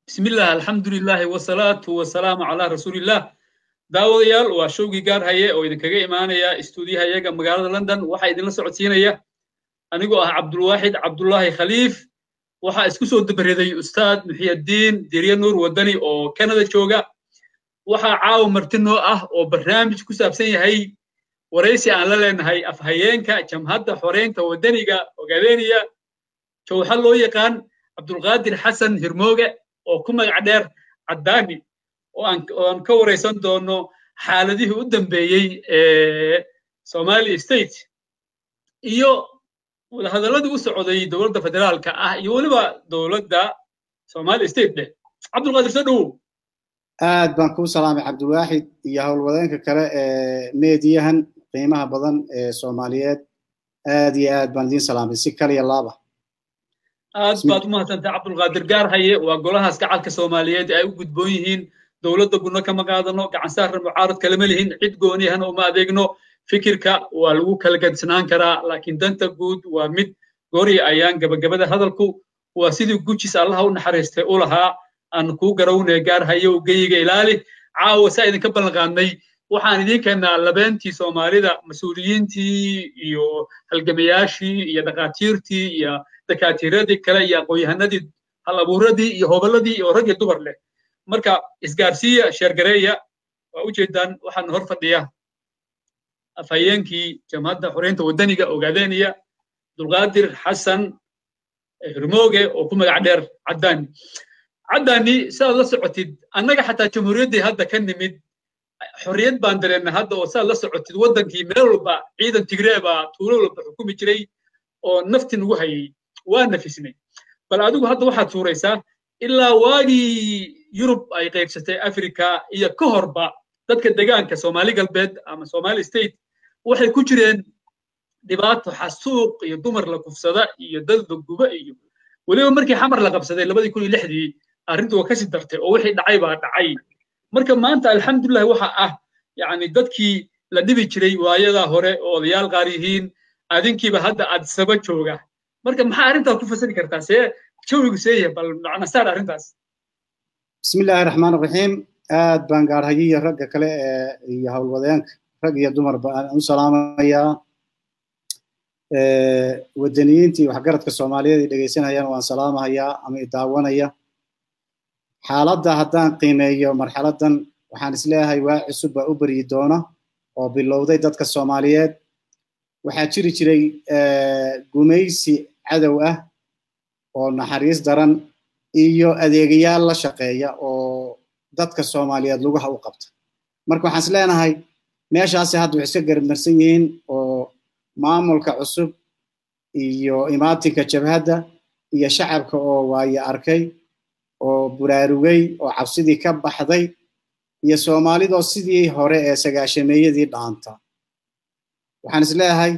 bismillah alxamdulilahi wasalaatu wasalaamu calaa rasuuliillah daawadayaal waa showgii gaar haye oo idinkaga imaanaya istuudiyahayaga magaalada london waxaa idinla socodsiinaya anigoo ah cabdulwaaxid cabdullaahi khaliif waxaa isku soo dabareeday ustaad muxiyaddiin dirye nuur waddani oo canada jooga waxaa caawa marti noo ah oo barnaamij ku saabsan yahay waraysi aan la leenahay afhayeenka jamhadda xoreynta waddaniga ogaadeniya jowxa loo yaqaan cabdulqaadir xasan hirmooge oo ku magac dheer caddaani oo aan ka waraysan doono xaaladihii u dambeeyey ee somali state iyo wadahadalladii u socday dowladda federaalka ah iyo weliba dowladda somali state dheh cabdulqaadir soo dhowow aad baan kuu salaamay cabdiwaaxid iyo howlwadeenka kale ee meediyahan qiimaha badan ee soomaaliyeed aad iyo aad baan idiin salaamay si kaliya laaba aad baad u mahadsantahay cabdulqaadir gaar haye waa golahaas gacalka soomaaliyeed ay u gudboon yihiin dowladda gudno kama qaadano gacan saarna mucaarad kalama lihin cid gooniyahana uma adeegno fikirka waa lagu kala gadisnaan karaa laakiin danta guud waa mid goori ayaan gabagabada hadalku waa sidii gujis allaha u naxariistay u lahaa aan kuu garawnaya gaar haye u geyiga ilaali caawa saa idinka ballanqaadnay waxaan idiin keennaa labeentii soomaalida mas-uuliyiintii iyo halgamayaashii iyo dhakhaatiirtii iyo dakaatiiradii kale iyo aqoon-yahanadii hal abuuradii iyo hoballadii iyo rag iyo dumar leh marka isgaarsiiya sheergareeya waa ujeedaan waxaan hor fadhiya afhayeenkii jamhadda xoreynta waddaniga ogaadeniya abdulqaadir xasan hirmooge oo ku magac dheer caddaani caddaani sidaad la socotid annaga xataa jamhuuriyaddii hadda ka nimid xorriyad baan dareennay hadda oo sidaad la socotid waddankii meel walba ciidan tigree baa tuulo walba xukumi jiray oo nafti nagu hayay waa nafisnay bal adigu hadda waxaad suuraysaa ilaa waagii yurub ay qaybsatay africa iyo ka horba dadka degaanka soomaali galbeed ama somali state waxay ku jireen dhibaato xasuuq iyo dumar la kufsada iyo dad la guba iyo weliba markii xamar la qabsaday labadii kun iyo lixdii arrintu waa kasii dartay oo wixii dhacay baa dhacay marka maanta alxamdulilah waxa ah yani dadkii la dhibi jiray waayadaa hore oo odayaal qaar yihiin adinkiiba hadda adsaba jooga marka maxaa arrintaas ku fasiri kartaa see jawigu seeyahay bal macna saar arrintaas bismillahi raxmaan raxiim aad baan gaarhayiyo ragga kale ee iyo howlwadeenka rag iyo dumarba aan u salaamayaa waddaniyiintii waxgaradka soomaaliyeed ay dhegaysanayaan waan salaamahayaa ama idaawanaya xaaladda haddaan qiimeeyo marxaladdan waxaan isleeyahay waa cusub baa u beryi doona oo bilowday dadka soomaaliyeed waxaa jiri jiray gumaysi cadow ah oo naxariis daran iyo adeegayaal la shaqeeya oo dadka soomaaliyeed lugaha u qabta marka waxaan is leenahay meeshaasi hadda waxay iska garabmarsan yihiin oo maamulka cusub iyo imaatinka jabhadda iyo shacabka oo waaye arkay oo buraarugay oo cabsidii ka baxday iyo soomaalidoo sidii hore ee sagaashameeyadii dhaanta waxaan is leeyahay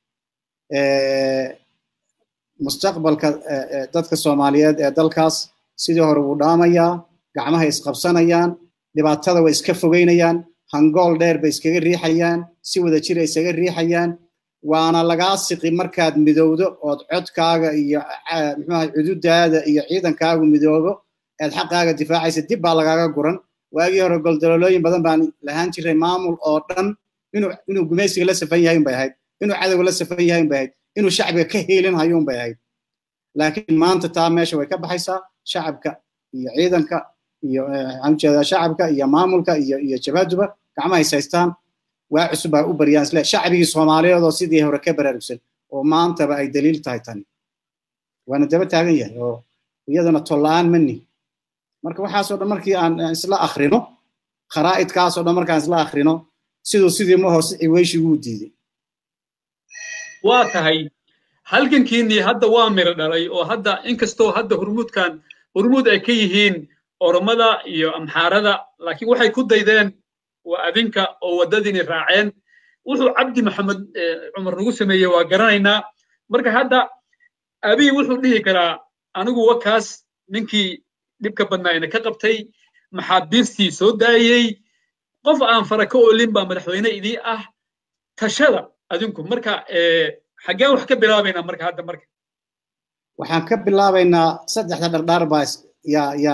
mustaqbalka dadka soomaaliyeed ee dalkaas sidii hore wuu dhaamayaa gacmahay isqabsanayaan dhibaatada way iska fogeynayaan hangool dheer bay iskaga riixayaan si wada jir ay isaga riixayaan waana lagaa siqi markaad midowdo ood codkaaga iyo muxuaha cududaada iyo ciidankaagu midoobo eed xaqaaga difaacaysa dib baa lagaaga guran waagii hore goldololooyin badan baan lahaan jiray maamul oo dhan inuu inuu gumaysiga la safan yahay unbay ahayd inuu cadowga la safan yahay unbay ahayd inuu shacbiga ka heelin hayo unbay ahayd laakiin maanta taa meesha way ka baxaysaa shacabka iyo ciidanka iyo waxaan ujeedaa shacabka iyo maamulka iyo iyo jabaaduba gacmaha is haystaan waa cusub baa u baryaan isle shacbigii soomaaliyeed oo sidii hore ka baraarugsan oo maantaba ay daliil tahay tani waana daba taagan yahay oo iyadana tolla-aan mani marka waxaasoo dhan markii aan isla akhrino kharaa'idkaasoo dhan markaan isla akhrino siduu sidii ma hoose ciweyshigu diiday waa tahay halgankiinnii hadda waa miro dhalay oo hadda inkastoo hadda hurmuudkan hurmuud ay ka yihiin oromada iyo amxaarada laakiin waxay ku daydeen waa adinka oo waddadiini raaceen wuxuu cabdi maxamed cumar nagu sameeyey waa garanaynaa marka hadda abiy wuxuu dhihi karaa anigu wakaas ninkii dhibka badnaayna ka qabtay maxaabiistii soo daayey qof aan fara ka olin baa madaxweyne idii ah tashada adinku marka xaggeen wax ka bilaabaynaa marka hadda marka waxaan ka bilaabaynaa saddexda dhardhaar baa yaa yaa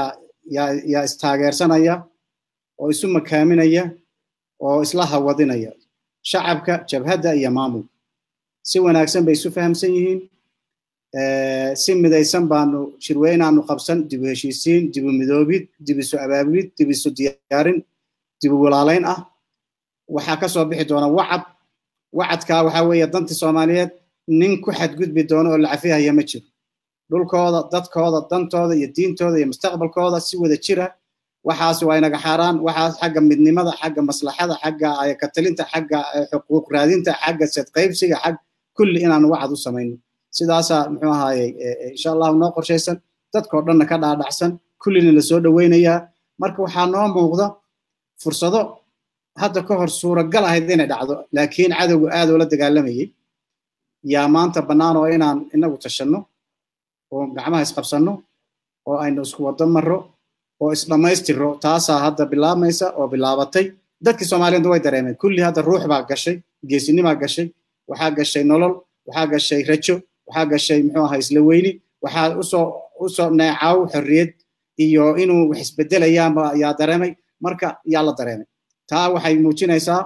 yaa yaa istaageersanaya oo isu makaaminaya oo isla hawadinaya shacabka jabhadda iyo maamulka si wanaagsan bay isu fahamsan yihiin si midaysan baanu shirweynaanu qabsan dibu heshiisiin dibu midoobid dib isu abaabulid dib isu diyaarin dibu walaalayn ah waxaa ka soo bixi doona wacad wacadkaa waxaa weeye dantii soomaaliyeed nin ku xadgudbi doono oo la cafihaya ma jiro dhulkooda dadkooda dantooda iyo diintooda iyo mustaqbalkooda si wada jira waxaas waa inaga xaaraan waxaas xagga midnimada xagga maslaxada xagga katalinta xagga xuquuq raadinta xagga sadqaybsiga xag kulli inaanu wacad u samayno sidaasaa muxuu ahaaye insha allahu noo qorshaysan dadkoo dhanna ka dhaadhacsan kullina la soo dhoweynayaa marka waxaa noo muuqda fursado hadda ka hor suuragal ahayd inay dhacdo laakiin cadowgu aad oo la dagaalamayay yaa maanta bannaan oo inaan inagu tashanno oo gacmaha isqabsanno oo aynu isku wado marro oo isdhammaystiro taasaa hadda bilaabmaysa oo bilaabatay dadkii soomaaliyeed way dareemeen kulli hadda ruux baa gashay geesinimaa gashay waxaa gashay nolol waxaa gashay rajo waxaa gashay muxuu ahaa isla weyni waxaa usoo usoo neecaw xorriyad iyo inuu wax isbedelayaanba yaa dareemay marka yaa la dareemay taa waxay muujinaysaa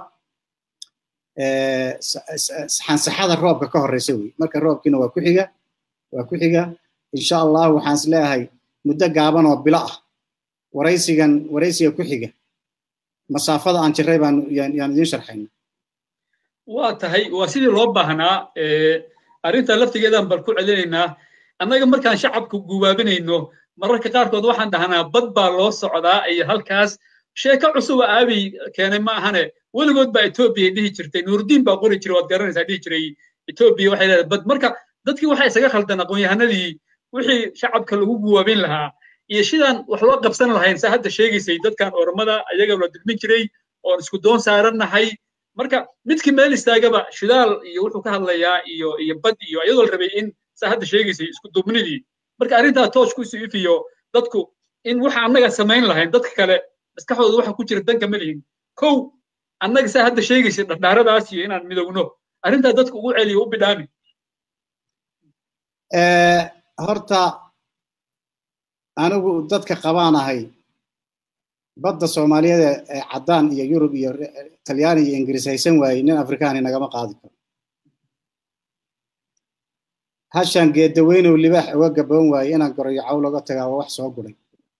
xansaxada roobka ka horreysa wey marka roobkiina waa ku xiga waa ku xiga insha allah waxaan is leeyahay muddo gaaban oo bilo ah waraysigan waraysiga ku xiga masaafada aan jiray baan yaan idiin sharxayna waa tahay waa sidii loo baahnaa arrinta laftigeedaan bal ku celinaynaa annaga markaan shacabka gubaabinayno mararka qaarkood waxaan dhahnaa bad baa loo socdaa iyo halkaas sheeko cusuba aabiy keenay ma ahane weligood baa etoobiya dhihi jirtay nuurdiin baa qori jiray waad garanaysaa dhihi jiray etoobiya waxay leedahay bad marka dadkii waxay isaga khaldan aqoon-yahanadii wixii shacabka lagu guwaabin lahaa iyo sidaan wax loo qabsan lahayn saa hadda sheegaysay dadkan ormada ayaga la dulmin jiray oon isku doon saarannahay marka midkii meel istaagaba shidaal iyo wuxuu ka hadlayaa iyo iyo bad iyo iyadoo la rabay in saa hadda sheegaysay isku duubnidii marka arrintaa toosh ku sii ifiyo dadku in waxa annaga samayn lahayn dadka kale maskaxdooda waxa ku jira danka ma lihin kow annaga saa hadda sheegaysay dhardhaaradaas iyo inaan midowno arrintaa dadku ugu celiyo u bidhaami horta anigu dadka qabaan ahay badda soomaaliyeed ee caddaan iyo yurub iyo talyaani iyo ingiriis haysan waayey nin afrikaani nagama qaadi karo hashaan geedaweynow libaax uga gaboon waaye inaan gorayo cawl oga tagaa waa wax soo guray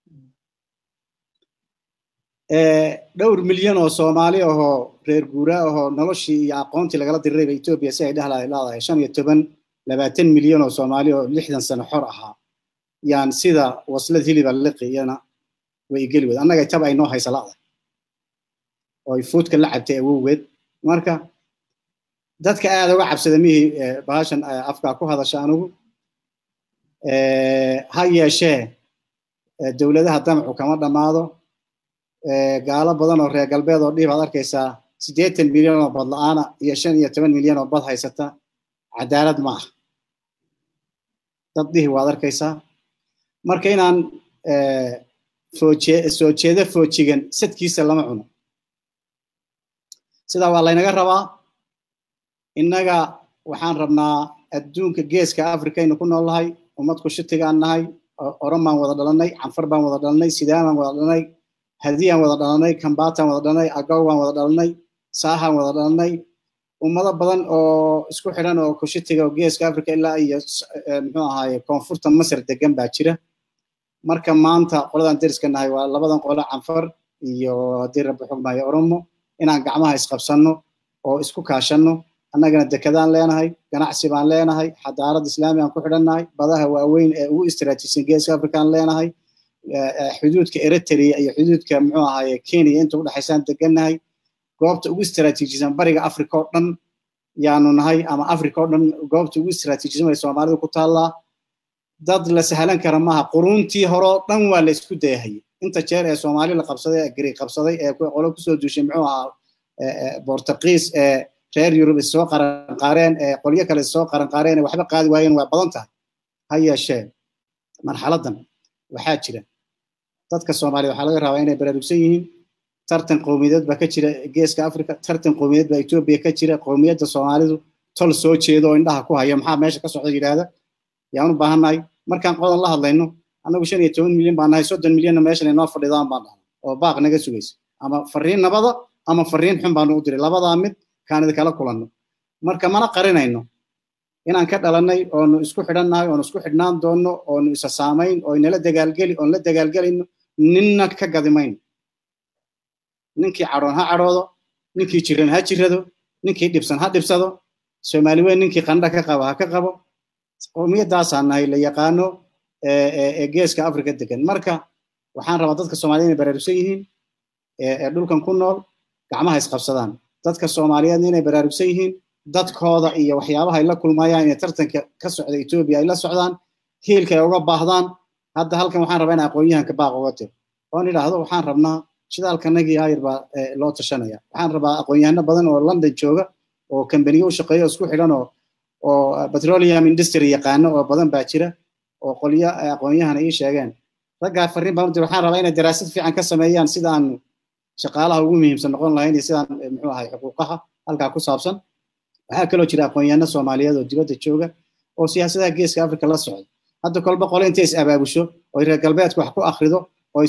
dhowr milyan oo soomaali ahoo reer guuraa ahoo noloshii iyo aqoontii lagala dirirayba etoobiya si ay dhehla leedahay shan iyo toban labaatan milyan oo soomaali oo lixdan sano xor ahaa yaan sida waslad hiliba liqi iyana way igeli wed annaga tab ay noo haysa la'da oo ay fuudka la cabtay awowgeed marka dadka aad uga cabsada mihii bahashan afkaa ku hadasha anigu ha yeeshee dowladaha damacu kama dhammaado gaalo badan oo reer galbeed oo dhiib aad arkaysaa siddeetan milyan oo bad la'aana iyo shan iyo toban milyan oo bad haysata cadaalad ma ah dad dhihi waad arkaysaa marka inaan fooje soo jeedo foojigan sadkiisa lama cuno sidaa waa laynaga rabaa innaga waxaan rabnaa adduunka geeska afrikaynu ku noolnahay ummad kushitigaan nahay oran baan wada dhalanay canfar baan wada dhalanay sidaan baan wada dhalanay hadiyaan wada dhalanay kambaataan wada dhalanay agaw baan wada dhalanay saahaan wada dhalanay ummado badan oo isku xidhan oo kushitiga oo geeska africa ilaa iyo muxuu ahaaye koonfurta masar degan baa jira marka maanta qoladan deriska nahay waa labadan qolo canfar iyo haddii rabbi xugmayo oromo inaan gacmaha isqabsanno oo isku kaashanno annagana dekedaan leenahay ganacsi baan leenahay xadaarad islaami aan ku xidhannahay badaha waaweyn ee ugu istiraatiijisan geeska afrikaan leenahay xuduudka eritrea iyo xuduudka muxuu ahaaye kenya inta udhexaysaan degannahay goobta ugu istiraatiijisan bariga africa oo dhan yaanu nahay ama africa oo dhan goobta ugu istiraatiijisan way soomaalidu ku taallaa dad la sahlan kara maaha quruuntii hore oo dhan waa la isku dayahayay inta jeer ee soomaali la qabsaday ee gari qabsaday ee qolo kusoo duushay muxuu ahaa bortuqiis ee reer yurub issoo qaranqaareen ee qolyo kale issoo qaranqaareen ee waxba qaadi waayeen waa badan tahay ha yeeshee marxaladdan waxaa jira dadka soomaaliya waxaa laga rabaa inay baraarugsan yihiin tartan qowmiyadeed baa ka jira geeska africa tartan qowmiyadeed baa etoobiya ka jira qowmiyadda soomaalidu tol soo jeedo oo indhaha ku haya maxaa meesha ka socda yidhaahda yaan u baahannahay markaan qodan la hadlayno annagu shan iyo toban milyan baan nahay soddon milyanna meeshan inoo fadhidaan baan dhahnay oo baaq naga sugaysa ama fariin nabada ama fariin xun baanu u diray labadaa mid kaan idinkala kulanno marka mana qarinayno inaan ka dhalannay oonu isku xidhannahay oonu isku xidhnaan doonno oonu isa saamayn oo inala dagaalgeli oon la dagaalgelayno ninna ka gadimayno ninkii cadhoon ha cadhoodo ninkii jiran ha jirado ninkii dhibsan ha dhibsado soomaali weyn ninkii qandha ka qabo ha ka qabo qowmiyaddaasaan nahay la yaqaano ee geeska afrika degan marka waxaan rabaa dadka soomaaliyed inay baraarugsan yihiin ee dhulkan ku nool gacmaha isqabsadaan dadka soomaaliyeedna inay baraarugsan yihiin dadkooda iyo waxyaabaha ay la kulmayaan inay tartanka ka socda etoobiya ay la socdaan hiilka ay uga baahdaan hadda halkan waxaan rabaa in aqoon-yahanka baaq uga tiro oon idhaahdo waxaan rabnaa shidaalkanagii ayar baa loo tashanaya waxaan rabaa aqoon-yahano badan oo london jooga oo kambaniyo u shaqeeya oo isku xidhan oo oo petroleum industry yaqaano oo badan baa jira oo qolyo aqoon-yahan ii sheegeen raggaa farriin baan u dir waxaan rabaa inay daraasad fiican ka sameeyaan sidaanu shaqaalaha ugu muhiimsan noqon lahayn iyo sidaan muxuu ahay xuquuqaha halkaa ku saabsan waxaa kaloo jira aqoon-yahano soomaaliyeed oo dibadda jooga oo siyaasadaha geeska africa la socda hadda kolba qole intay is abaabusho oo reer galbeedka wax ku akrido oo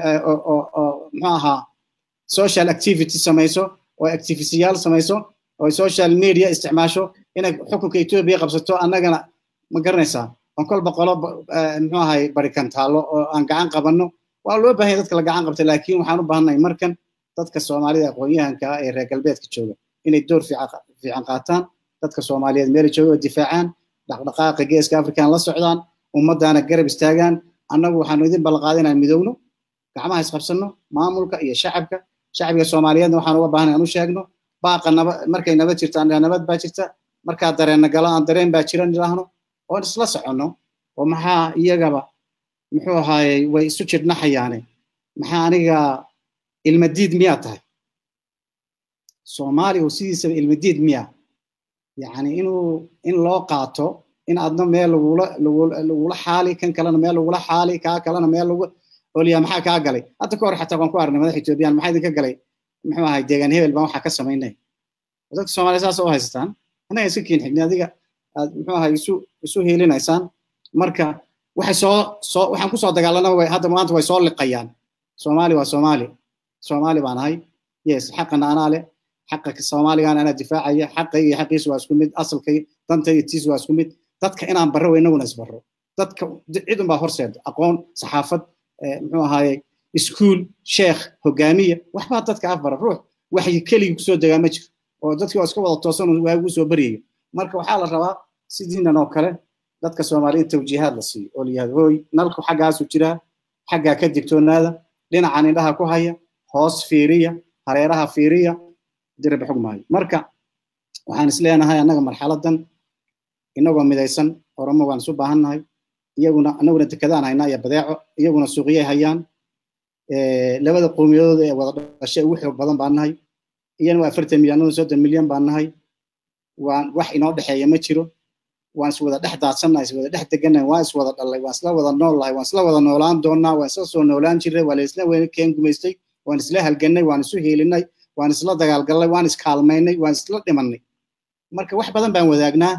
muxuu ahaa social activity samayso oo activistiyaal samayso oo social media isticmaasho inay xukunka etoobiya qabsato annagana ma garanaysaa on kolba qolo muxuu ahay barikantaalo oo aan gacan qabanno waa loo baahan dadka la gacan qabta laakiin waxaan u baahannahay markan dadka soomaalida aqoon-yahanka ah ee reer galbeedka jooga inay door fiican qaataan dadka soomaaliyeed meela jooga oo difaacaan dhaqdhaqaaqa geeska african la socdaan ummaddaana garab istaagaan annagu waxaanu idin ballanqaaday inaan midowno gacmaha isqabsanno maamulka iyo shacabka shacbiga soomaaliyeedna waxaan uga baahnay aan u sheegno baaqa naba markay nabad jirto aan nabad baa jirta markaa dareenna galo aan dareen baa jiran idhaahno oon isla soconno oo maxaa iyagaba muxuu ahaayey way isu jidhnaxayaane maxaa aniga ilmadiid miyaa tahay soomaali oo sidiisaba ilmadiid miya yacni inuu in loo qaato in adna meel lagula lagula xaali kan kalena meel lagula xaali kaa kalena meel lagu oliya maxaa kaa galay hadda ka hor xataa waan ku aragnay madax etoobiyaan maxaa idinka galay muxuu ahay deegaan hebel baan waxaa ka samaynay dadka soomaaliya saas u haysataan annaga iska kiin xigni adiga aad muxuu ahay isu isu hiilinaysaan marka waxay soo soo waxaan kusoo dagaalanaba way hadda maanta way soo liqayaan soomaali waa soomaali soomaali baan ahay yes xaqana anaa leh xaqa soomaaligan anaa difaacaya xaqay iyo xaqiisu waa isku mid asalkay danta iyo tiis waa isku mid dadka inaan barro inaguna isbarro dadka cid unbaa horseeda aqoon saxaafad muxuu ahaaye iskuul sheekh hogaamiya waxbaa dadka afbara ruux waxyi keligii kusoo degaa ma jiro oo dadkii waa iska wada toosan waagu soo baryayo marka waxaa la rabaa sidiinan oo kale dadka soomaaliyeed tawjiihaad la siiyo oo layihahdo hooy nalku xaggaasu jiraa xaggaa ka digtoonaada dhinacan indhaha ku haya hoos fiiriya hareeraha fiiriya dirib xug maayo marka waxaan is leenahay annaga marxaladan inagoo midaysan oromo waan isu baahannahay iyaguna annaguna dekadaan haynaa iyo badeeco iyaguna suuqyay hayaan labada qowmiyadood ee wada dhashay ugu xoog badan baan nahay iyana waa afartan milyan anaguna soddon milyan baan nahay waan wax inoo dhexeeya ma jiro waan iswada dhex daadsannahay iswada dhex degannahay waan iswada dhallay waan isla wada nool lahay waan isla wada noolaan doonnaa waan isla soo noolaan jirnay waa la isla keen gumaystay waan isla halgannay waan isu hiilinay waan isla dagaalgallay waan iskaalmaynay waan isla dhimannay marka wax badan baan wadaagnaa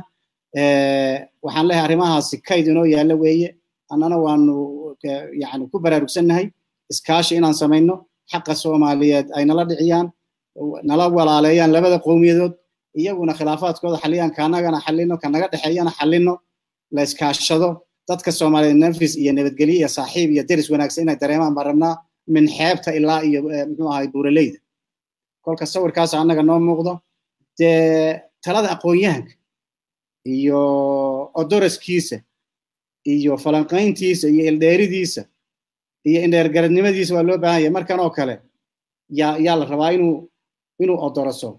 waxaan leeyahay arrimahaasi kayd inoo yaalla weeye annana waanu yani ku baraarugsannahay iskaashi inaan samayno xaqa soomaaliyeed ay nala dhiciyaan nala walaaleeyaan labada qowmiyadood iyaguna khilaafaadkooda xalliyaan kaanagana xallino kanaga dhexeeyana xallino la iskaashado dadka soomaaliyeed nafis iyo nabadgelyo iyo saaxiib iyo deris wanaagsan inay dareemaan baan rabnaa min xeebta ilaa iyo muxuu ahay buuraleyda kolka sawirkaas annaga noo muuqdo dee talada aqoon-yahanka iyo odoraskiisa iyo falanqayntiisa iyo ildheeridiisa iyo indheergaradnimadiisa waa loo baahan yahay markan oo kale yaa yaa la rabaa inuu inuu odoraso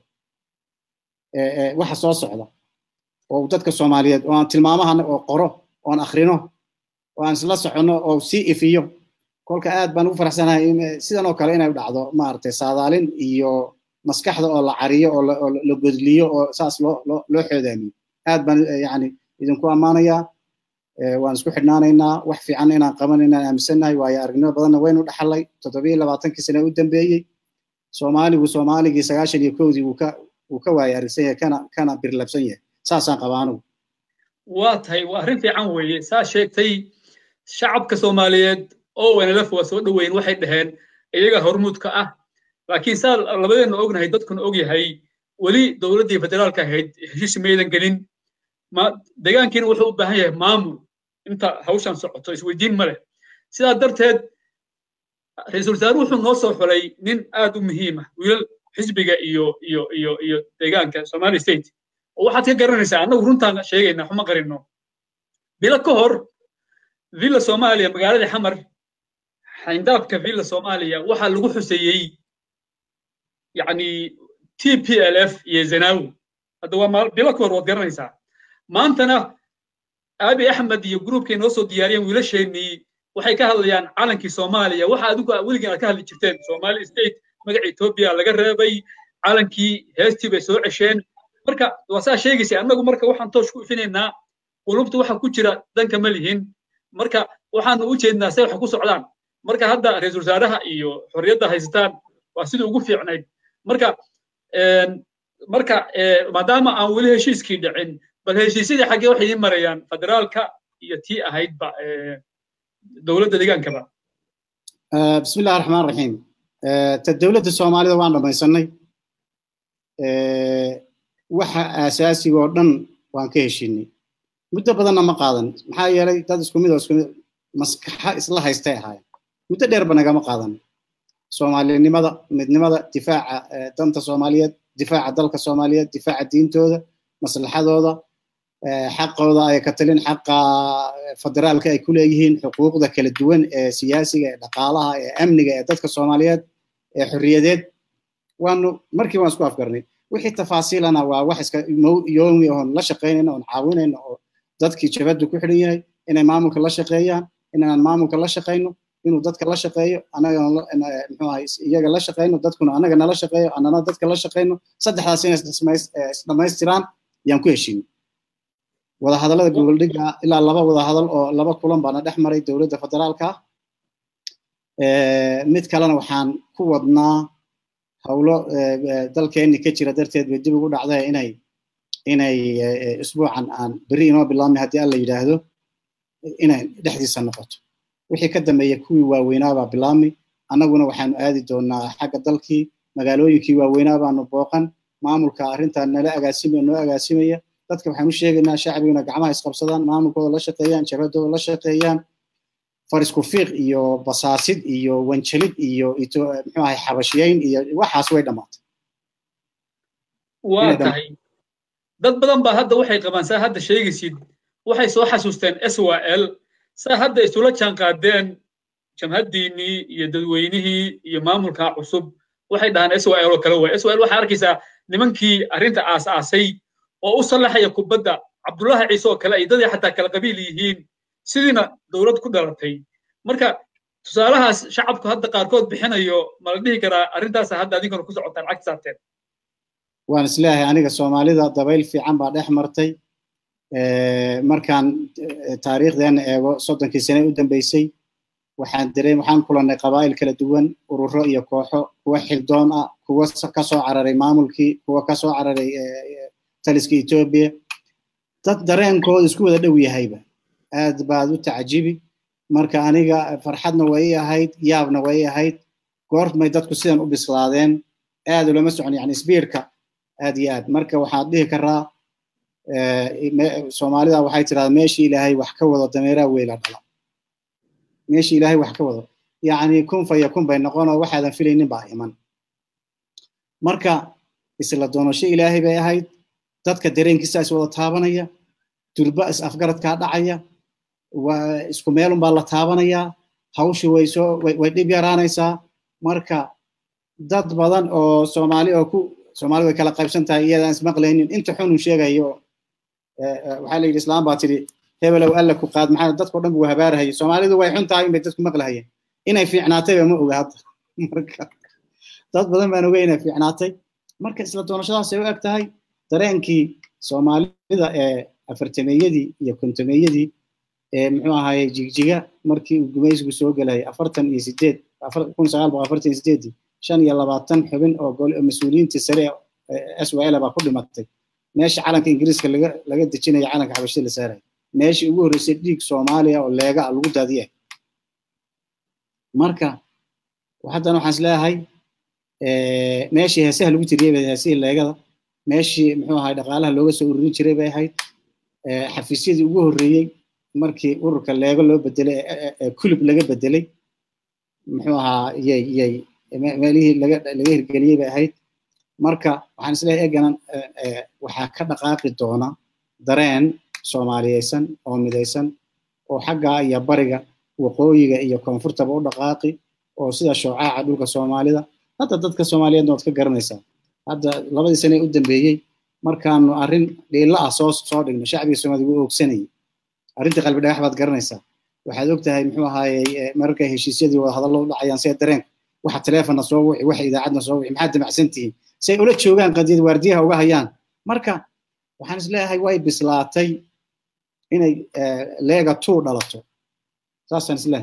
waxa soo socda oo dadka soomaaliyeed oo aan tilmaamaha oo qoro oon akrino oo aan isla soconno oo sii ifiyo kolka aad baan ugu faraxsanahay sidan oo kale inay dhacdo maaragtay saadaalin iyo maskaxda oo la cariyo oo la godliyo oo saas loo loo loo xoodaamiyo aad baan yani idinku ammaanayaa waan isku xidhnaanaynaa wax fiican inaan qaban inaan aaminsannahay waayo aragnimo badanna waynu dhaxalay toddobiyo labaatankii sane u dambeeyey soomaaligu soomaaligii sagaashan iyo kowdii wuu ka wuu ka waayo aragsan yahay kana kana birlabsan yahay saasaan qabaa anigu waa tahay waa arrin fiican weeye saa sheegtay shacabka soomaaliyeed oo wanalaf waa soo dhoweyn waxay dhaheen iyaga hormuudka ah laakiin saa labadeenna ognahay dadkuna og yahay weli dowladdii federaalka ahayd heshiis maydan gelin deegaankiina wuxuu u baahan yahay maamul inta hawshan socoto isweydiin ma leh sidaa darteed ra-iisul wasaaruhu wuxuu noo soo xulay nin aad u muhiim ah wiilal xisbiga iyo iyo iyo iyo deegaanka somali state oo waxaad ka garanaysaa annagu runtaan sheegaynaa xuma qarino bilo ka hor villa soomaaliya magaalada xamar xayndaabka villa soomaaliya waxaa lagu xuseeyey yacni t p l f iyo zanawi hadda waa bilo ka hor waad garanaysaa maantana abi axmed iyo gruubkay noo soo diyaariyeen wiilasheenii waxay ka hadlayaan calankii soomaaliya waxa adigu weligiin aad ka hadli jirteen somali state magaca etoobiya laga reebay calankii heestii bay soo cesheen marka waa saa sheegaysa annagu marka waxaan toosh ku ifinaynaa qulubta waxa ku jira danka ma lihin marka waxaanu u jeednaa say wax ku socdaan marka hadda ra-iisul wasaaraha iyo xorriyadda haysataan waa sidii ugu fiicnayd marka marka maadaama aan weli heshiiskii dhicin bal heshiisyadii xaggee waxay idiin marayaan federaalka iyo tii ahaydba dowladda deegaankaba bismi illahi raxmaan raxiim ta dowladda soomaalida waan dhamaysanay waxa aasaasiga oo dhan waan ka heshinay muddo badanna ma qaadan maxaa yeelay dad isku mid oo isku mid maskaxa isla haystay ahaayeen muddo dheerba nagama qaadan soomaalinimada midnimada difaaca danta soomaaliyeed difaaca dalka soomaaliyeed difaaca diintooda maslaxadooda xaqooda ay ka talin xaqa federaalka ay ku leeyihiin xuquuqda kala duwan ee siyaasiga ee dhaqaalaha ee amniga ee dadka soomaaliyeed ee xorriyadeed waanu markii waan isku afgarnay wixii tafaasiilana waa wax iska yoomi oon la shaqaynayno oon caawinayno oo dadkii jabaddu ku xidhan yahay inay maamulka la shaqeeyaan inaan maamulka la shaqayno inuu dadka la shaqeeyo annaga muxuu ahay iyaga la shaqayno dadkuna annaga nala shaqeeyo annana dadka la shaqayno saddexdaas inay isdhamaystiraan yaan ku heshiinay wadahadallada goboldhiga ilaa laba wadahadal oo laba kulan baana dhex maray dowladda federaalka mid kalena waxaan ku wadnaa howlo dalkeenni ka jira darteed bay dib ugu dhacday inay inay isbuucan aan berri inoo bilaabmay haddii alla yidhaahdo inay dhexdiisa noqoto wixii ka dambeeya kuwii waaweynaabaa bilaabmay annaguna waxaanu aadi doonaa xagga dalkii magaalooyinkii waaweynaa baanu booqan maamulka arrintaa nala agaasimaya noo agaasimaya dadka waxaan u sheegaynaa shacbiguna gacmaha isqabsadaan maamulkooda la shaqeeyaan jabhadooda la shaqeeyaan farisku fiiq iyo basaasid iyo wanjalid iyo muxuu ahay xabashiyeyn iyo waxaas way dhammaatay waa tahay dad badan baa hadda waxay qabaan saa hadda sheegaysid waxay soo xasuusteen s w l saa hadda isula jaan qaadeen jamhaddiinnii iyo dadweynihii iyo maamulka cusub waxay dhahaan s w l oo kale way s w l waxaa arkaysaa nimankii arrinta aas-aasay oo u sallaxaya kubadda cabdullahi ciise oo kale ay dadii xataa kala qabiil yihiin sidiina dowlad ku dhalatay marka tusaalahaas shacabku hadda qaarkood bixinayo ma la dhihi karaa arrintaasa hadda adinkuna ku socotaan cagti saarteen waan isleeyahay aniga soomaalida dabayl fiican baa dhex martay markaan taariikhdeena eego soddonkii sane u dambeysay waxaan dareem waxaan kulannay qabaa'il kala duwan ururo iyo kooxo kuwa xildoon ah kuwa ka soo cararay maamulkii kuwa ka soo cararay taliska etoobiya dad dareenkooda isku wada dhow yahayba aad baad u tacjibi marka aniga farxadna way i ahayd yaabna way i ahayd goormay dadku sidan u bislaadeen aad ulama socon yani sbiirka aad iyo aad marka waxaad dhihi karaa soomaalida waxay tirahdaa meeshii ilaahay wax ka wado dameeraa weyla dhala meeshii ilaahay wax ka wado yacni kun fa yakun bay noqonoo waxaadan filaynin baa iman marka isla doonasho ilaahay bay ahayd dadka dareenkiisa is wada taabanaya durba is afgaradkaa dhacaya waa isku meelunbaa la taabanayaa hawshi way soo way dhib yaraanaysaa marka dad badan oo soomaali oo ku soomaali way kala qaybsan tahay iyadaan ismaqlaynin inta xunun sheegayo waxaa la yidhi islaam baa tidhi hebelow alla ku qaad maxaa dadkao dhan buu habaarahayay soomaalidu way xun tahay inbay dadku maqlahayeen inay fiicnaatayba ma oga hadda marka dad badan baan ogay inay fiicnaatay marka isla doonashadaasay u eg tahay dareenkii soomaalida ee afartameeyadii iyo kontameeyadii ee muxuu ahaye jigjiga markii uu gumaysigu soo gelayay afartan iyo sideed kun sagaal boqol afartan iyo sideedii shan iyo labaatan xubin oo mas-uuliyiintii sare s w l baa ku dhimatay meesha calanka ingiriiska laga laga dejinaya calanka xabashida la saaraya meeshii ugu horreysay dhiig soomaaliya oo leega ah lagu daadiya marka haddana waxaan is leeyahay meeshii heesaha lagu tiriyey bay heesihii leegada meeshii muxuu ahay dhaqaalaha looga soo ururin jiray bay ahayd xafiisyadii ugu horreeyey markii ururka leego loo bedelay kulub laga bedelay muxuu ahaa yay yay meelihii laga laga hirgeliyey bay ahayd marka waxaan isleeyahay eganan waxaa ka dhaqaaqi doona dareen soomaaliyeysan oo midaysan oo xagga iyo bariga waqooyiga iyo koonfurtaba u dhaqaaqi oo sida shoocaca dhulka soomaalida hadda dadka soomaaliyeedna waad ka garanaysaa hadda labadii sane u dambeeyey markaanu arrin dhiilla ah soo soo dhigno shacbiga soomaalida wuu oogsanayay arrintii qalbi dhagax baad garanaysaa waxaad og tahay muxuu ahaayey mararkay heshiisyadii wada hadallo u dhacayaan see dareen waxa taleefonna soo wici waxa idaacadna soo wici maxaad damacsan tihiin say ula joogaan qadiyad waardiyaha uga hayaan marka waxaan isleeyahay way bislaatay inay leega tuu dhalato saasaan isleeyahay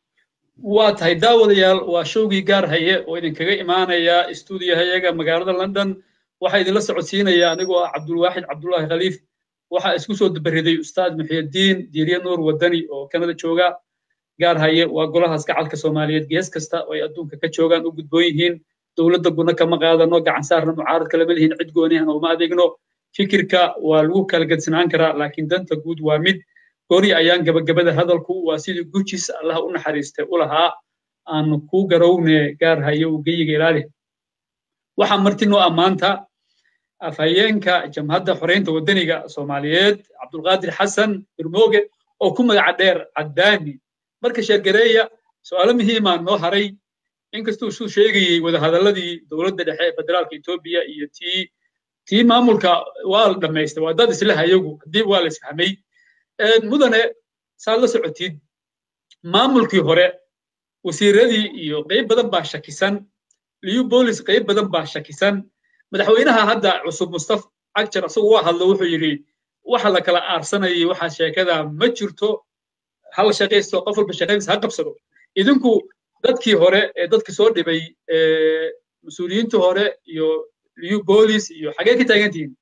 waa tahay daawadayaal waa showgii gaar haye oo idinkaga imaanaya stuudiyahayaga magaalada london waxaa idinla socodsiinaya anigoo ah cabdulwaaxid cabdullaahi khaliif waxaa isku soo dabariday ustaad muxiyadiin diiriye nuur wadani oo kanada jooga gaar haye waa golahaas gacalka soomaaliyeed gees kasta oo ay adduunka ka joogaan u gudboon yihiin dowladda guna kama qaadano gacan saarna mucaarad kalama lihiin cid goonihan uma adeegno fikirka waa lagu kala gedsanaan karaa laakiin danta guud waa mid goori ayaan gabagabada hadalku waa sidii gujis allaha u naxariistay u lahaa aanu ku garowne gaar haye uu geyiga ilaali waxaa marti noo ammaanta afhayeenka jamhadda xoreynta waddaniga soomaaliyeed cabdulqaadir xasan irmooge oo ku magaca dheer caddaani marka sheergareeya su'aalo muhiimaa noo haray inkastuu suu sheegayey wadahadalladii dowladda dhexe ee federaalka etoobiya iyo tii tii maamulka waa la dhammaystay waa dad isla hayagu haddii waa la isfahmay mudane saad la socotid maamulkii hore wasiiradii iyo qayb badan baa shakisan liyu boolis qayb badan baa shakisan madaxweynaha hadda cusub mustafa cagjar isagu waa hadlo wuxuu yidhi waxa la kala aarsanayay waxa sheekada ma jirto hal shaqaysto qof walba shaqadiisa ha qabsado idinku dadkii hore ee dadka soo dhibay mas-uuliyiintii hore iyo liyu boolis iyo xagee ka taagan tihiin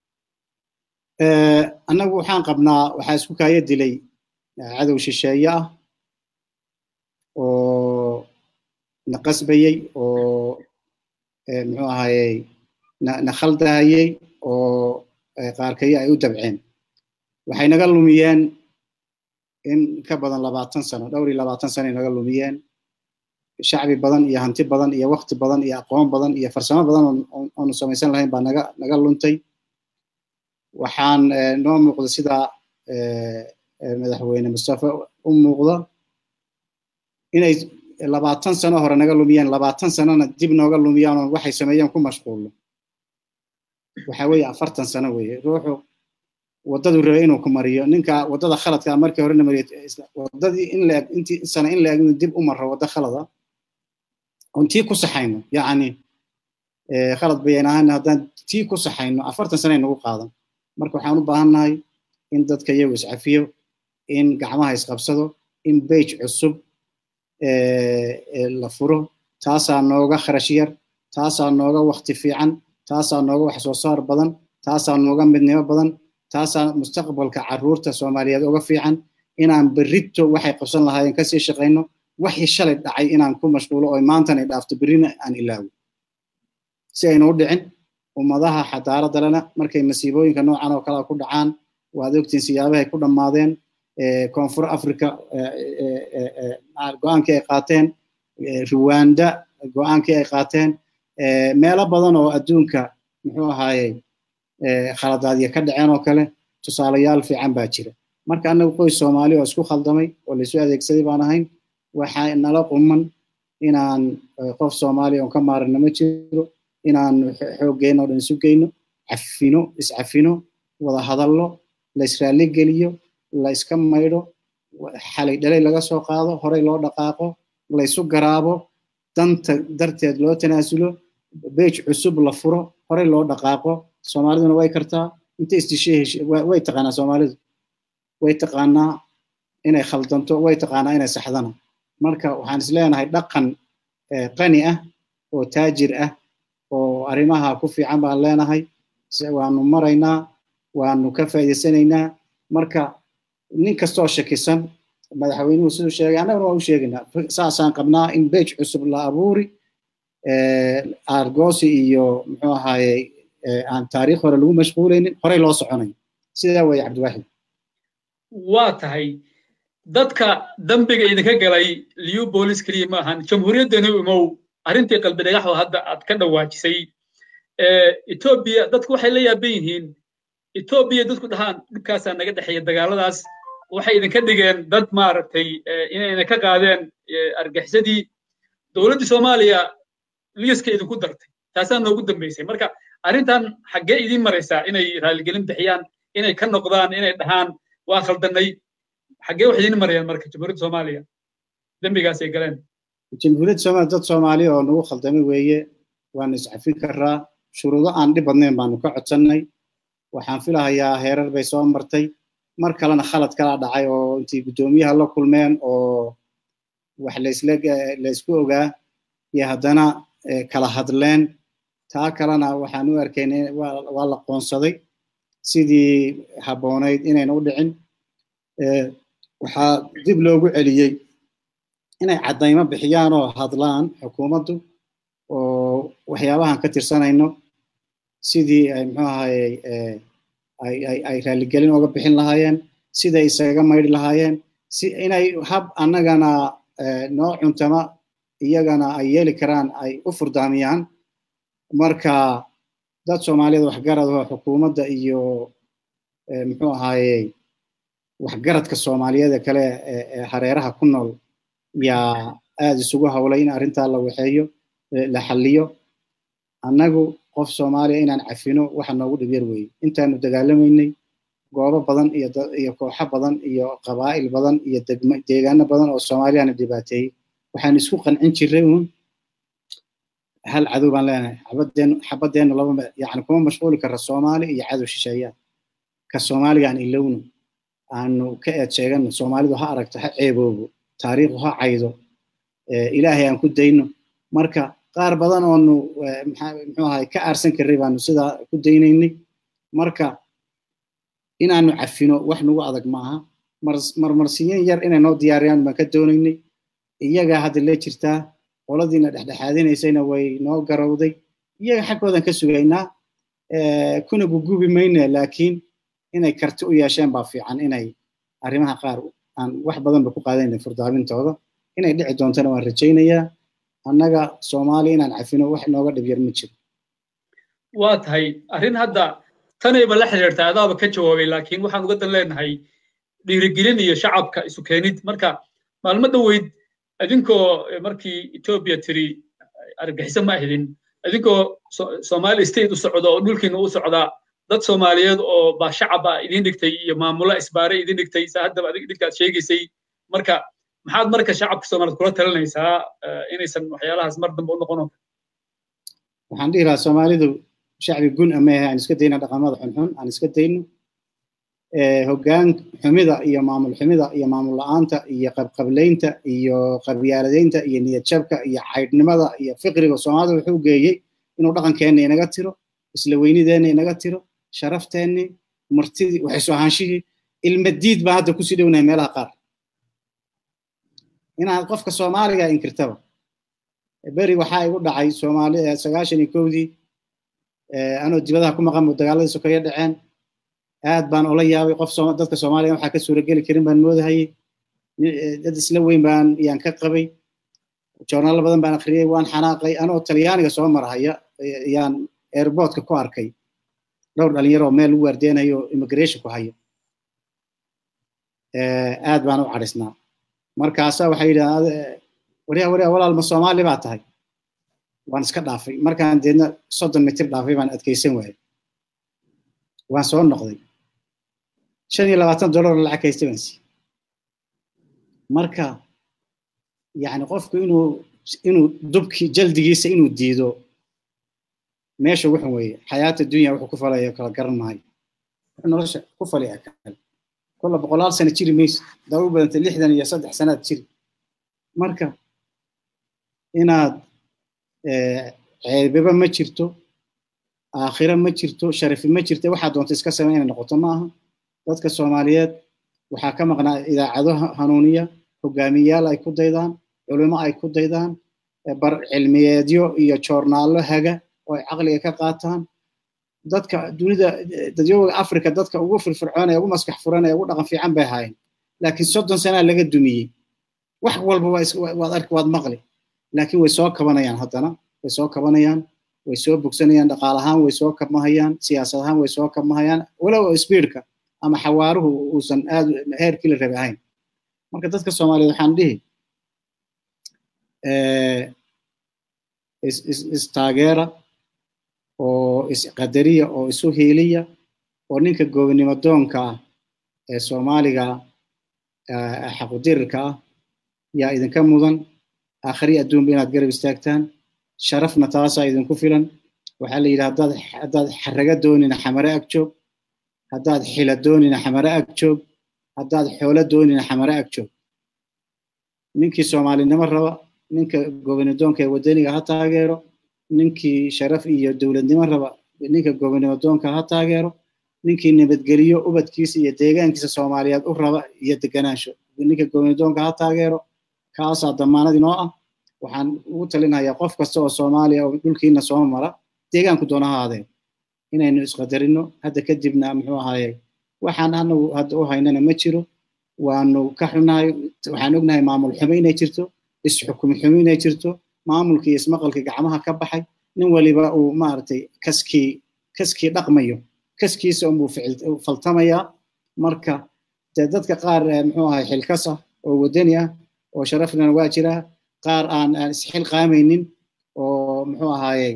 annagu waxaan qabnaa waxaa isku kaaya dilay cadow shisheeye ah oo na qasbayey oo muxuu ahayey na khaldahayey oo qaarkayo ay u dabceen waxay naga lumiyeen in ka badan labaatan sano dhowr iyo labaatan sano ay naga lumiyeen shacbi badan iyo hanti badan iyo wakti badan iyo aqoon badan iyo farsamo badan oonu samaysan lahayn baa naga naga luntay waxaan noo muuqda sida madaxweyne mustafa u muuqda inay labaatan sano hore naga lumiyeen labaatan sanona dib nooga lumiyaan oo waxay sameeyeen ku mashquulno waxa weeye afartan sano weeye ruuxu waddadu rabay inuu ku mariyo ninka waddada khaladka markii horena mariyo waddadii in la eg intii sano in la eg inuu dib u maro waddo khalada oon tii ku saxayno yacni khalad bayan ahaan haddaan tii ku saxayno afartan sano ay nagu qaadan marka waxaan u baahannahay in dadka iyagu iscafiyo in gacmaha isqabsado in bage cusub la furo taasaa nooga kharash yar taasaa nooga wakti fiican taasaa nooga wax soo saar badan taasaa nooga midnimo badan taasaa mustaqbalka carruurta soomaaliyeed uga fiican inaan berrito waxay qabsan lahaayeen kasii shaqayno waxii shalay dhacay inaan ku mashquulo oo maantana dhaafto berrina aan ilaawo si aynu u dhicin ummadaha xadaaradda lena markay masiibooyinka noocan oo kale ku dhacaan waad ogtiin siyaabahay ku dhammaadeen koonfur africa go-aankii ay qaateen ruwanda go-aankii ay qaateen meelo badan oo adduunka muxuu ahaayey khaladaadya ka dhaceen oo kale tusaalayaal fiican baa jira marka annagu qoys soomaali oo isku khaldamay oo laysu adeegsaday baan ahayn waxaa nala quman inaan qof soomaaliya oon ka maarina ma jiro inaan xooggeena oo dhan isu geyno cafino iscafino wada hadallo la israali geliyo la iska maydho xalay dhalay laga soo qaado horey loo dhaqaaqo la isu garaabo danta darteed loo tanaasulo beej cusub la furo horey loo dhaqaaqo soomaaliduna way kartaa inta isdishay way taqaanaa soomaalidu way taqaanaa inay khaldanto way taqaanaa inay saxdana marka waxaan is leenahay dhaqan qani ah oo taajir ah oo arrimaha ku fiican baan leenahay waanu maraynaa waanu ka faa'iidaysanaynaa marka nin kastoo shakisan madaxweynuhu siduu sheegay annaguna waa u sheegaynaa saasaan qabnaa in bej cusub la abuuri argosi iyo muxuu ahaaye aan taariikh hore lagu mashquulaynin horey loo soconayo sidaa weeye cabdiwaaxid waa tahay dadka dambiga idinka galay liu bolis keliya ma ahan jamhuuriyaddani imow arrintii qalbi dhagaxoo hadda aad ka dhawaajisay etoobiya dadku waxay la yaaban yihiin etoobiya dadku dhahaan dhibkaasaa naga dhexeeya dagaaladaas waxay idinka dhigeen dad maaragtay inayna ka qaadeen argaxisadii dowladdii soomaaliya liiska idinku dartay taasaa noogu dambaysay marka arrintan xaggee idiin maraysaa inay raaligelin bixiyaan inay ka noqdaan inay dhahaan waa khaldannay xaggee wax idiin marayaan marka jamhuuriyadda soomaaliya dembigaas ay galeen jamhuuriyadda soomaaliya dad soomaaliya oo nagu khaldamay weeye waanu iscafin karaa shuruudo aan dhib badnayn baanu ka codsannay waxaan filahayaa heerar bay soo martay mar kalena khalad kala dhacay oo intii guddoomiyaha la kulmeen oo wax laysla laysku ogaa iyo haddana kala hadleen taa kalena waxaan u arkaynay waa la qoonsaday sidii habboonayd inayna u dhicin waxaa dib loogu celiyey inay caddaymo bixiyaan oo hadlaan xukuumaddu oo waxyaabahan ka tirsanayno sidii ay muxuu ahaye ay raaligelin oga bixin lahaayeen siday isaga maydhi lahaayeen si inay hab annagana noo cuntama iyagana ay yeeli karaan ay u furdaamiyaan marka dad soomaaliyada waxgarad oo xukuumadda iyo muxuu ahaaye waxgaradka soomaaliyeeda kale ee hareeraha ku nool yaa aada isugu hawlay in arrintaa la waxeeyo la xalliyo annagu qof soomaaliya inaan cafino waxa noogu dhibyar weeye intaanu dagaalamaynay goobo badan iyo iyo kooxo badan iyo qabaa'il badan iyo deegaano badan oo soomaaliyana dhibaateeyey waxaan isku qancin jiray uun hal cadow baan leenahay xabadeen xabadeennu laba yani kuma mashquuli karra soomaali iyo cadow shisheeyaa ka soomaaliga aan ilowno aanu ka eed sheegano soomaalidu ha aragto ha ceeboobo taariikhdu ha caydo ilaahay aan ku dayno marka qaar badan oonu muxuu ahay ka aarsan karray baanu sidaa ku daynaynay marka inaanu cafino wax nagu adag maaha marmarsiyin yar inay noo diyaariyaan baan ka doonaynay iyagaa hadda la jirtaa qoladiina dhexdhexaadinaysayna way noo garowday iyaga xaggoodan ka sugaynaa kuna gugubi mayne laakiin inay karti u yeesheen baa fiican inay arrimaha qaar aan wax badanba ku qaadayna furdaamintooda inay dhici doontana waan rajaynayaa annaga soomaaliya inaan cafino wax nooga dhibyar ma jiro waa tahay arrin hadda tanayba la xiriirta adaaba ka jawaabay laakiin waxaan uga dan leenahay dhiirigelin iyo shacabka isu keenid marka maalmo dhoweyd idinkoo markii etoobiya tiri argaxiso ma ahdin idinkoo somali state u socda oo dhulkiina u socda dad soomaaliyeed oo baa shacaba idin dhigtay iyo maamulo isbaare idin dhigtay saa haddaba adig dhigtaad sheegaysay marka maxaad marka shacabka soomaaliyeed kula talinaysaa inaysan waxyaalahaas mar dambe u noqono waxaan dhihi lahaa soomaalidu shacbi gun ama yahay aan iska dayna dhaqamada xunxun aan iska dayno hoggaan xumida iyo maamul xumida iyo maamul la'aanta iyo qabqablaynta iyo qabyaaladeynta iyo niyad jabka iyo caydhnimada iyo fiqriga soomaalida wuxuu geeyey inuu dhaqankeenna inaga tiro isla weynideenna inaga tiro sharafteenni martidii waxaysu ahaanshihii ilmadiid baa hadda kusii dhownahay meelaha qaar inaad qofka soomaaliga inkirtaba beri waxaa igu dhacay soomaali sagaashan iyo kowdii anoo dibadaha ku maqan dagaaladii sokeeye dhaceen aad baan ola yaabay qof dadka soomaaliya waxaa ka suurageli karin baan moodahayay dad isla weyn baan yaan ka qabay joornaalo badan baan akhriyey waan xanaaqay anoo talyaaniga soo marhaya yaan airportka ku arkay dhowr dhalinyaroo meel u waardeenayo immigration ku hayo aad baan u cadhisnaa markaasa waxay yidhahdeen waryaa waryaa walaal ma soomaali baa tahay waan iska dhaafay markaan deedna soddon mitir dhaafay baan adkaysan waayay waan soo noqday shan iyo labaatan dollar lacag haysta baan siiyey marka yani qofku inuu inuu dubki jaldigiisa inuu diido meesha wuxun weeye xayaata dunya wuxuu ku falaya kala garan maayo wuxuu nolosha ku falaya kale kolla boqolaal sano jiri mayso daa u badanta lixdan iyo saddex sanaad jiri marka inaad ceebaba ma jirto aakhira ma jirto sharafi ma jirto waxaa doonta iska samay inay noqoto ma aha dadka soomaaliyeed waxaa ka maqnaa idaacado hanuuniya hogaamiyayaal ay ku daydaan culimo ay ku daydaan bar cilmiyeedyo iyo joornaallo haga oo ay caqliga ka qaataan dadka dunida dadyooga africa dadka ugu firfircoon ee ugu maskax furan ee ugu dhaqan fiican bay ahaayeen laakiin soddon sanaa laga dumiyey wax walba waad arki waad maqli laakiin way soo kabanayaan haddana way soo kabanayaan way soo bogsanayaan dhaqaal ahaan way soo kabmahayaan siyaasad ahaan way soo kabmahayaan walow speedka ama xawaaruhu uusan aad heerkii la rabi ahayn marka dadka soomaaliyeed waxaan dhihi istaageera oo isqadariya oo isu hiiliya oo ninka goobnimo doonka ah ee soomaaliga xaqudirirka ah yaa idinka mudan aakhri adduunba inaad garab istaagtaan sharafna taasaa idinku filan waxaa la yidhi haddaad haddaad xaraga doonina xamare ag joog haddaad xila doonina xamare ag joog haddaad xoolo doonina xamare ag joog ninkii soomaalinimo raba ninka gobonidoonka ee wadaniga ha taageero ninkii sharaf iyo dowladnimo raba ninka gobonimo doonka ha taageero ninkii nabadgeliyo ubadkiisa iyo deegaankiisa soomaaliyeed u raba iyo deganaansho ninka gobonidoonka ha taageero kaasaa damaanad inoo ah waxaan ugu talinayaa qof kasta oo soomaaliya oo dhulkiina soo mara deegaanku doona ha ahaadeen inaynu isqadarino hadda kadibna muxuu ahaaye waxaan anagu hadda u haynana ma jiro waanu ka xunahay waxaan ognahay maamul xumo inay jirto isxukumi xumo inay jirto maamulkii ismaqalkii gacmaha ka baxay nin waliba uu maaragtay kaskii kaskii dhaqmayo kaskiisa unbuu faltamayaa marka dee dadka qaar muxuu ahay xilkas ah oo wadani ah oo sharaflana waa jiraa qaar aan aan isxil qaamaynin oo muxuu ahaaye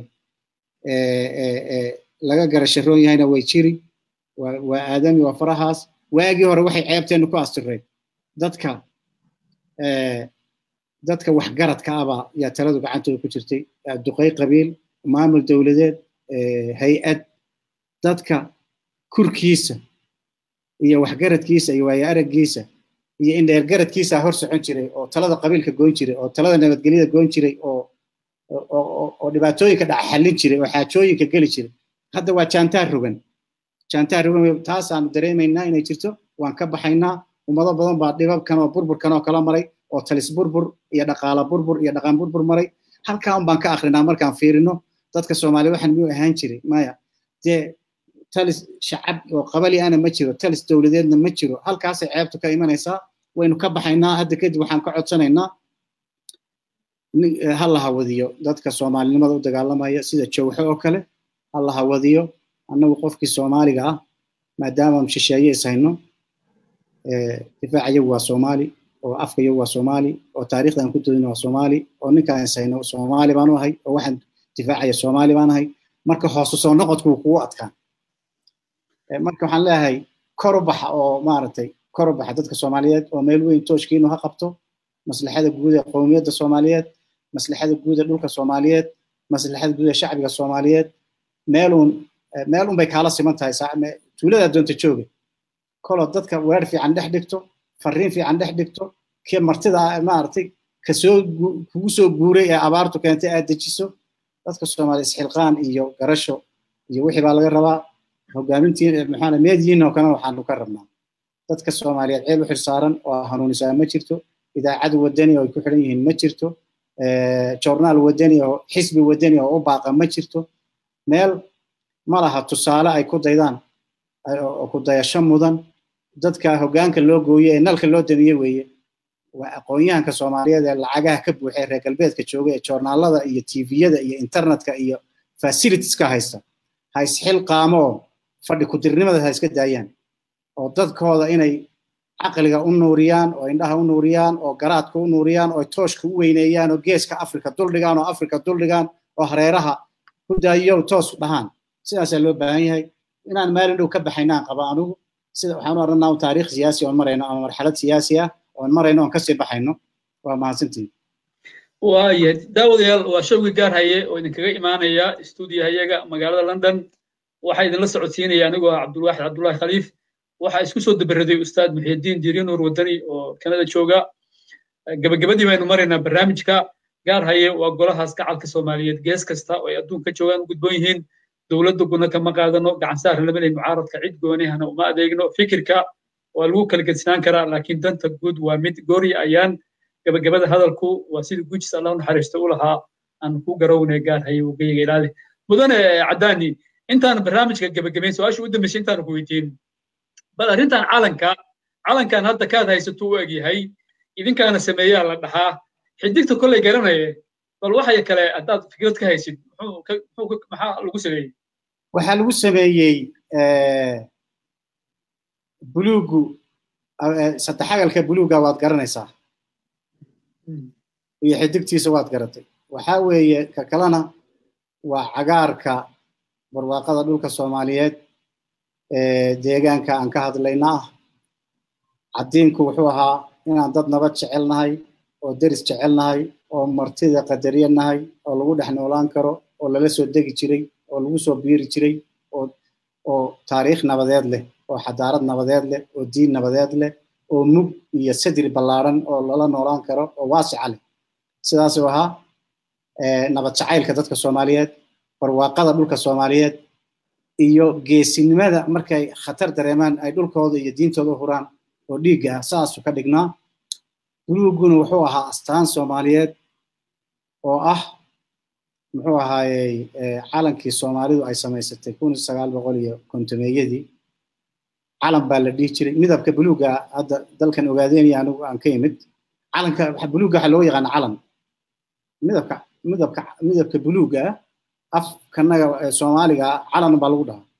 laga garasharoon yahayna way jiri waa aadami waa farahaas waagii hore waxay ceebteennu ku astireen dadka dadka waxgaradka abaa yaa taladu gacantooda ku jirtay duqay qabiil maamul dowladeed hay-ad dadka kurkiisa iyo waxgaradkiisa iyo waayo araggiisa iyo indheergaradkiisa hor socon jiray oo talada qabiilka goyn jiray oo talada nabadgelyada goyn jiray oo oo dhibaatooyinka dhaca xallin jiray oo xaajooyinka geli jiray hadda waa jaantaar rogan jaantaar rogan taasaanu dareemaynaa inay jirto waan ka baxaynaa ummado badan baa dhibabkan oo burburkan oo kala maray oo talis burbur iyo dhaqaala burbur iyo dhaqan burbur maray halkaa un baan ka akrinaa markaan fiirino dadka soomaaliya waxaan miyuu ahaan jiray maya dee talis shacab oo qabali ana ma jiro talis dowladeedna ma jiro halkaasay ceebtu ka imanaysaa waynu ka baxaynaa hadda kadib waxaan ka codsanaynaa ha la hawadiyo dadka soomaalinimada u dagaalamaya sida jawxo oo kale ha la hawadiyo annagu qofkii soomaaliga ah maadaama shisheeye is hayno difaac iyagu waa soomaali oo afka iyagu waa soomaali oo taariikhda aan ku doodino waa soomaali oo ninkaan is hayno soomaali baan u ahay oo waxaan difaacaya soomaali baan ahay marka hoosu soo noqodku kugu adkaan marka waxaan leeyahay kor u baxa oo maaragtay kor u baxa dadka soomaaliyeed oo meel weyn tooshkiinu ha qabto maslaxada guud ee qowmiyadda soomaaliyeed maslaxada guud ee dhulka soomaaliyeed maslaxada guud ee shacbiga soomaaliyeed meeluun meel un bay kaala siman tahay tuulada doonta jooga koloo dadka weer fiican dhex dhigto fariin fiican dhex dhigto kii martida maaragtay kasoo kugu soo guuray ee abaartu keentay aad dejiso dadka soomaaliya isxilqaan iyo garasho iyo wixii baa laga rabaa hogaamintii maxaa meediyiin oo kalena waxaanu ka rabnaa dadka soomaaliyeed ceel u xirsaaran oo hanuunisaa ma jirto idaacad wadani oo ay ku xidhan yihiin ma jirto journaal wadani oo xisbi wadani oo u baaqa ma jirto meel ma laha tusaale ay ku daydaan oo ku dayasho mudan dadka hoggaanka loo gooye ee nalka loo damiye weeye waa aqoon-yahanka soomaaliyeed ee lacagaha ka buuxay reer galbeedka jooga ee joornaalada iyo tviyada iyo internetka iyo facilitieska haysta ha isxil qaamo oo fadhi kudirnimada ha iska daayaan oo dadkooda inay caqliga u nuuriyaan oo indhaha u nuuriyaan oo garaadka u nuuriyaan oo tooshka u weyneeyaan oo geeska afrika duldhigaan oo afrika duldhigaan oo hareeraha ku daayo toos dhahaan sidaasaa loo baahan yahay inaan maalin dhow ka baxaynaan qaba anugu sida waxaan u arannaa taariikh siyaasi oon marayno ama marxalad siyaasi ah oon marayno oon kasii baxayno waa mahadsantiin waaya daawadayaal waa showgii gaar haye oo idinkaga imaanaya stuudiyahayaga magaalada london waxaa idinla socodsiinaya anigoo ah cabdulwaaxid cabdullahi khaliif waxaa isku soo dabaraday ustaad muxiidiin diiri nuur wadani oo kanada jooga gabagabadii baynu maraynaa barnaamijka gaar haye waa golahaas gacalka soomaaliyeed gees kasta oo ay adduunka joogaan u gudboon yihiin dowladda guna kama qaadano gacan saarna lama lehin mucaaradka cid goonihana uma adeegno fikirka waa lagu kala gedsinaan karaa laakiin danta guud waa mid goori ayaan gabagabada hadalku waa sidii gujis allah naxariisto u lahaa aan ku garownay gaar haye ugeyga ilaali mudane caddaani intaan barnaamijka gabagabayn su-aasha u dambeysay intaan ku weydiin bal arrintan calanka calankan hadda kaad haysato u egyahay idinkaana sameeyaa la dhahaa xidigta kolley garanaye bal waxay kale haddaad fikrad ka haysid maxaa lagu sameeyey waxaa lagu sameeyey buluugu saddexagalka buluuga waad garanaysaa iyo xidigtiisa waad garatay waxaa weeye ka kalena waa cagaarka barwaaqada dhulka soomaaliyeed deegaanka aan ka hadlayna ah caddiinku wuxuu ahaa inaan dad nabad jecelnahay oo deris jecelnahay oo martida qadariyanahay oo lagu dhex noolaan karo oo lala soo degi jiray oo lagu soo biiri jiray oo oo taariikh nabadeed leh oo xadaarad nabadeed leh oo diin nabadeed leh oo mug iyo sadri ballaaran oo lala noolaan karo oo waasica leh sidaasuu ahaa nabad jacaylka dadka soomaaliyeed barwaaqada dhulka soomaaliyeed iyo geesinimada markay khatar dareemaan ay dhulkooda iyo diintooda u huraan oo dhiigga ah saasuu ka dhignaa buluuguna wuxuu ahaa astaan soomaaliyeed oo ah muxuu ahaayey calankii soomaalidu ay samaysatay kun sagaal boqol iyo kontomeeyadii calan baa la dhihi jiray midabka buluuga hadda dalkan ogaadeynaya anigu aan ka yimid calanka buluuga waxaa loo yaqaana calan midabka midabka midabka buluuga afkanaga soomaaliga calan baa lagu dhahaa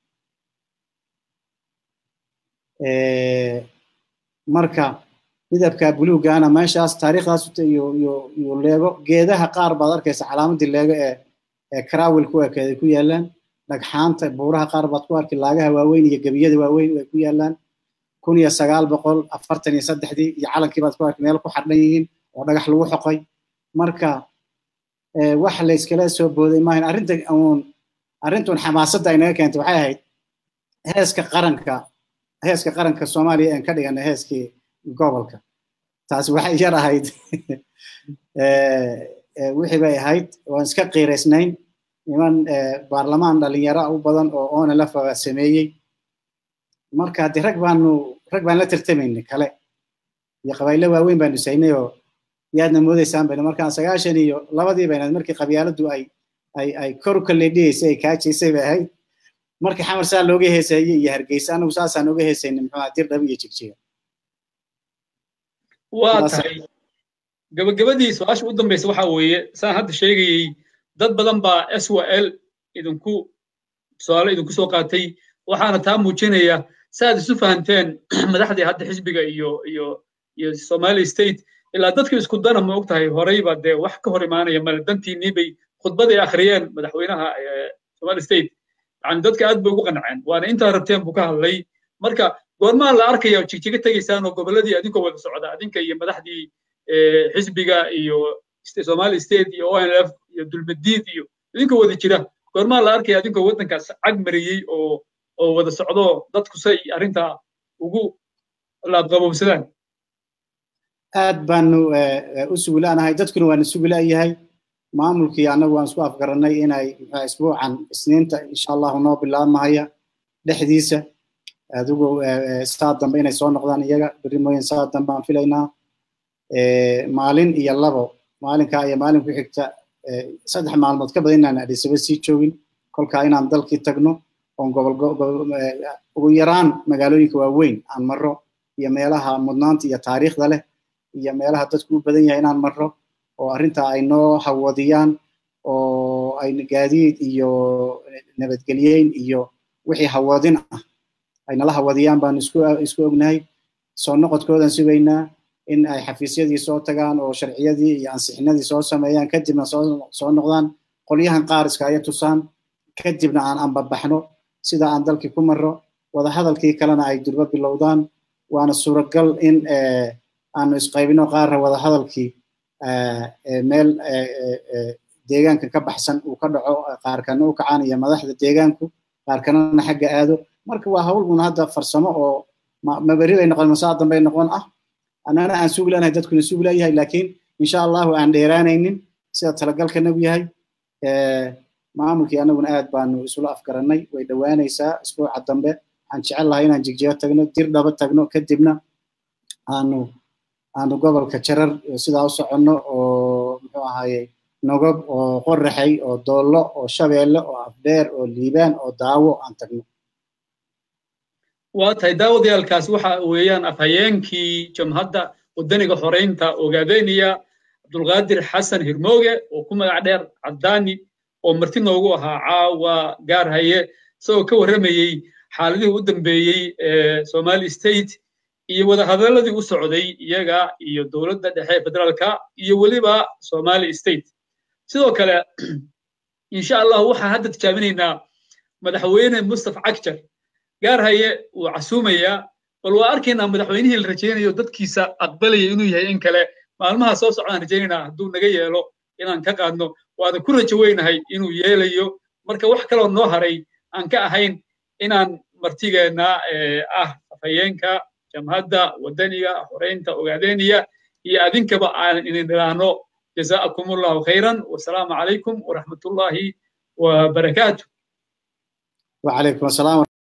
marka midabka buluugana meeshaas taariikhdaas iyo iyo iyo leego geedaha qaar baad arkaysa calaamadii leego ee ee karawil ku ekeeday ku yaalaan dhagxaanta buuraha qaar baad ku arki laagaha waaweyn iyo gebiyada waaweyn ay ku yaalaan kun iyo sagaal boqol afartan iyo saddexdii iyo calankii baad ku arki meel ku xadhan yihiin oo dhagax lagu xoqay marka wax la iskala soo booday maahan arrinta uun arrintun xamaasadda ay naga keentay waxay ahayd heeska qaranka heeska qaranka soomaaliya aan ka dhiganay heeskii gobolka taasi waxay yar ahayd wixii bay ahayd waan iska qiiraysnayn niman baarlamaan dhalinyaro u badan oo oona la sameeyey marka haddii rag baanu rag baan la tartamaynay kale iyo qabayle waaweyn baanu saynay oo yaadna moodaysaan bayna markaan sagaashan iyo labadii baynaad markii qabyaaladdu ay ay ay kor u kaleedhiyeysay ay kaajaysay bay ahayd markii xamar saa looga heeseeyey iyo hargeysa anagu saasaan oga heesaynay muxuu dir dhab iyo jigjiga waa tahay gabagabadii su-aasha u dambaysa waxa weeye saan hadda sheegayey dad badan baa s w l idinku tusaale idinku soo qaatay waxaana taa muujinaya saaad isu fahanteen madaxdii hadda xisbiga iyo iyo iyo somali state ilaa dadka isku dana ma og tahay horeyba dee wax ka hor imaanaya male dantiinii bay khudbaday akhriyeen madaxweynaha somali state yani dadka aad bay ugu qanceen waana intaa rabteen buu ka hadlay marka goormaa la arkaya jigjiga tegaysaan oo gobolladii adinkoo wada socda adinka iyo madaxdii xisbiga iyo somali state iyo onlf iyo dulmadiid iyo idinkoo wada jira goormaa la arkaya adinkoo waddankaas cag mariyey oo oo wada socdo dadku say arrintaa ugu laabqabowsadaan aad baanu u sugulaanahay dadkuna waana sugulaayahay maamulkii annagu waan isku afgarannay inay isbuucan isniinta insha allahu noo bilaabmahaya dhexdiisa adigu saa dambe inay soo noqdaan iyaga berri mooyin saa dambe aan filaynaa maalin iyo labo maalinkaa iyo maalin ku xigta saddex maalmood ka badan inaan adhisaba sii joogin kolkaa inaan dalkii tagno oon gobol ugu yaraan magaalooyinka waaweyn aan marro iyo meelaha mudnaanta iyo taariikhda leh iyo meelaha dadku u badan yahay inaan marro oo arrintaa ay noo hawadiyaan oo ay gaadiid iyo nabadgelyeyn iyo wixii hawadin ah ay nala hawadiyaan baanu isku isku ognahay soo noqodkoodan sugaynaa in ay xafiisyadii soo tagaan oo sharciyadii iyo ansixinadii soo sameeyaan kadibna soo soo noqdaan qolyahan qaar iskaya tusaan kadibna aan anbabaxno sida aan dalkii ku marro wadahadalkii kalena ay durba bilowdaan waana suuragal in aanu isqaybino qaarna wadahadalkii meel deegaanka ka baxsan uu ka dhaco qaarkana u kacaan iyo madaxda deegaanku qaarkanana xagga aado marka waa hawl un hadda farsamo oo maberi bay noqon masaa dambay noqon ah annana aan sugi lanahay dadkuna sugi layahay laakiin insha allahu aan dheeraanaynin sida talagalkanagu yahay maamulkii annaguna aad baanu isula afgarannay way dhowaanaysaa isbuuca dambe waxaan jecel lahay inaan jigjiga tagno dir dhaba tagno kadibna aanu aanu gobolka jarar sidaa u soconno oo muxuu ahaye nogob oo qoraxay oo doollo oo shabeelle oo afdheer oo liibaan oo daawo aan tagno waa tahay daawadayaalkaas waxa weeyaan afhayeenkii jamhadda wadaniga xoreynta ogaadeniya cabdulqaadir xasan hirmooge oo ku magac dheer caddaani oo marti noogu ahaa caawa gaarhaye isagoo ka warramayey xaaladihii u dambeeyey ee somali state iyo wadahadaladii u socday iyaga iyo dowladda dhexe federaalka iyo weliba somali state sidoo kale insha allah waxaan hadda tijaabinaynaa madaxweyne mustaf cagjar gaarhaye wuu casuumayaa bal waa arkaynaa madaxweynihii la rajaynayo dadkiisa aqbalaya inuu yahay in kale maalmaha soo socdaan rajaynaynaa hadduu naga yeelo inaan ka qaadno waana ku rajo weynahay inuu yeelayo marka wax kaloo noo haray aan ka ahayn inaan martigeenna ah afhayeenka jamhadda wadaniga xoreynta ogaadeniya iyo adinkaba aan idin idhaahno جزاءكم الله خيرا والسلام عليكم ورحمة الله وبركاته وعليكم السلام